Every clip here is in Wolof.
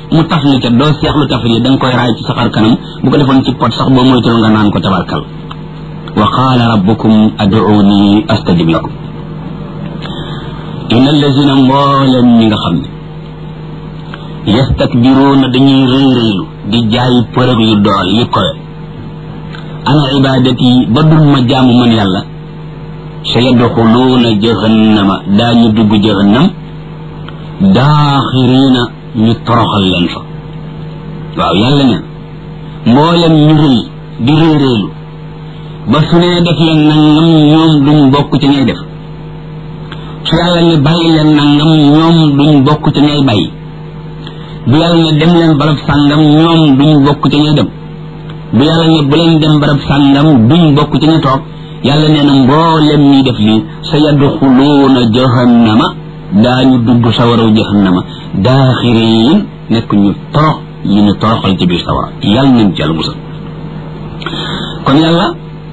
mu taf li ca doo seexlu taf li da nga koy raay ci sa xar kanam bu ko defoon ci pot sax boo moytul nga naan ko tabarkal wa qaala rabbukum ad'uuni astajib lakum inna allazina mbooleem ñi nga xam ne yastakbiruuna dañuy rëy rëylu di jaay përëg yu dool yi kowe ana ibadati ba dul ma jaamu man yàlla sa yadxuluuna jahannama daañu dugg jahannam daaxiriina ñu toroxal leen fa waaw yàlla ne mboolem ñu rëy di rëy rëylu ba su nee def leen nangam ñoom duñ bokk ci ñay def su yàlla ne bàyyi leen nangam ñoom duñ bokk ci ñay bàyyi bu yàlla ne dem leen barab sàngam ñoom duñ bokk ci ñay dem bu yàlla ne bu leen dem barab sàngam duñ bokk ci ñu toog yàlla nee na mboolem ñuy def lii sa yadxuluuna jahannama daañu dugg sawaraw jahannama daaxiriin nekk ñu torox ñu ñu toroxal ci biir sawara yàlla nañ ci yàlla musal kon yàlla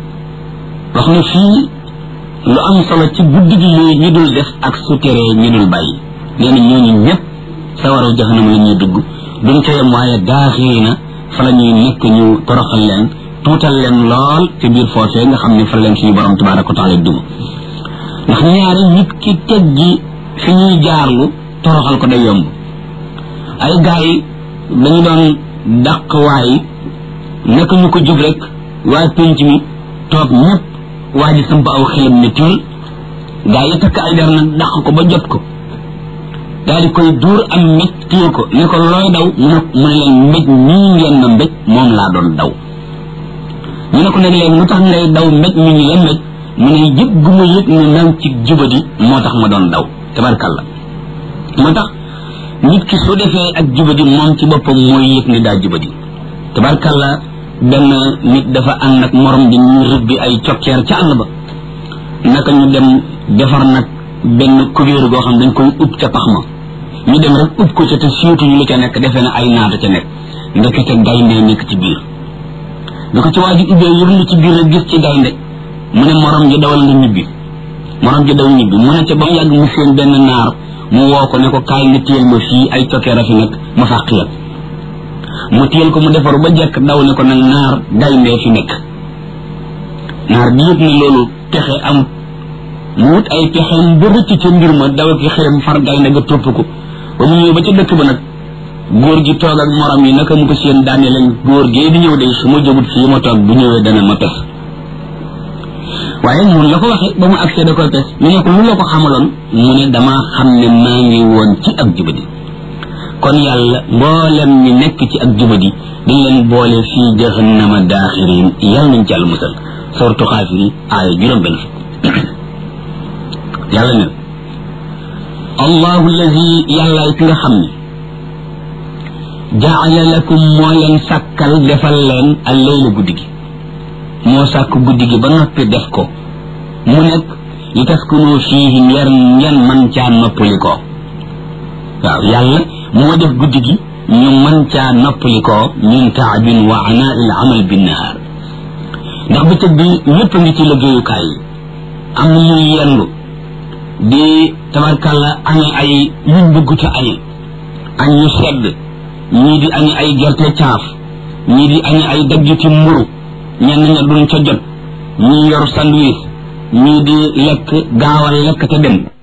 wax na fii lu am solo ci guddi gi yooyu ñu dul def ak su teree ñu dul bàyyi nee na ñooñu ñëpp sawaraw jahannama la ñuy dugg duñ ca yem waaye daaxiriina fa la ñuy nekk ñu toroxal leen tuutal leen lool ci biir foofee nga xam ne fa leen suñu borom tabaraka wa taala duma ndax ñaari nit ki teggi fi ñuy jaarlu toroxal ko day yomb ay gars yi dañu doon dàq waay naka ñu ko jub rek waa pénc mi toog ñëpp waa ji samp aw xelam ne tiil gars yi takk ay der nag dàq ko ba jot ko daal di koy duur am mbéj téye ko ne ko looy daw mu ne mu ne leen mbéj ñii ngeen ma mbéj moom laa doon daw ñu ne ko nag léegi lu tax ngay daw mbéj mi ñu la mbéj mu ne yëg gu ma yëg ne nang ci jubadi moo tax ma doon daw tabarkalla moo tax nit ki su defee ak jubadi moom ci boppam mooy yëg ne daa jubadi tabarkalla benn nit dafa ànd ak morom bi ñu rëbbi ay cokkeer ca àll ba naka ñu dem defar nag benn kubéer goo xam dañ koy ub ca pax ma ñu dem rek ub ko ca te siiwtuñu lu ca nekk defee na ay naata ca nekk ndekete gaynde nekk ci biir bi ko ci waa ji ubbee yërlu ci biir rek gis ci gaynde mu ne morom ji dawal nga ñibbi morom ji daw ñibbi mu ne ca ba mu yàgg mu seen benn naar mu woo ko ne ko kaay nga téyel ma fii ay cokkeer a fi nekk ma fàq la mu téyel ko mu defaru ba jekk daw ne ko nag naar gaynde fi nekk naar bi yëg ne loolu pexe amut mu wut ay pexeem ba rëcc ca mbir ma daw ki xëyam far gaynde ga topp ko ba mu ñëw ba ca dëkk ba nag góor gi toog ak morom yi naka mu ko seen daane leen góor gee di ñëw de su ma jógut fii ma toog bu ñëwee dana ma pes waaye noonu la ko waxee ba mu agsee da koy pes ñu ne ko lu la ko xamaloon mu ne dama xam ne maa ngi woon ci ak jubadi kon yàlla mboolem ñi nekk ci ak jubadi dañ leen boole fii jahannama daaxirin yàlla nañ ci yàlla musal sortu xaafiri aaya juróom benn fukk yàlla ne allahu allazi yàlla ki nga xam ne jaala lakum moo leen sàkkal defal leen al layla guddi gi moo sàkk guddi gi ba noppi def ko mu nekk li taskunu fiihi ngeen ngeen man caa noppalikoo waaw yàlla moo def guddi gi ñu man caa noppalikoo min taabin wa anaa il amal binnahaar ndax bëccëg bi ñëpp a ngi ci liggéeyukaay yi am na ñuy yendu di tabarkàlla añe ay yuñ bëgg te añe añ ñu sedd ñii di añe ay gerte caaf ñii di añe ay daggiti mburu ñenn ña duñ ca jot ñii yor sandwich ñii di lekk gaawal lekk te dem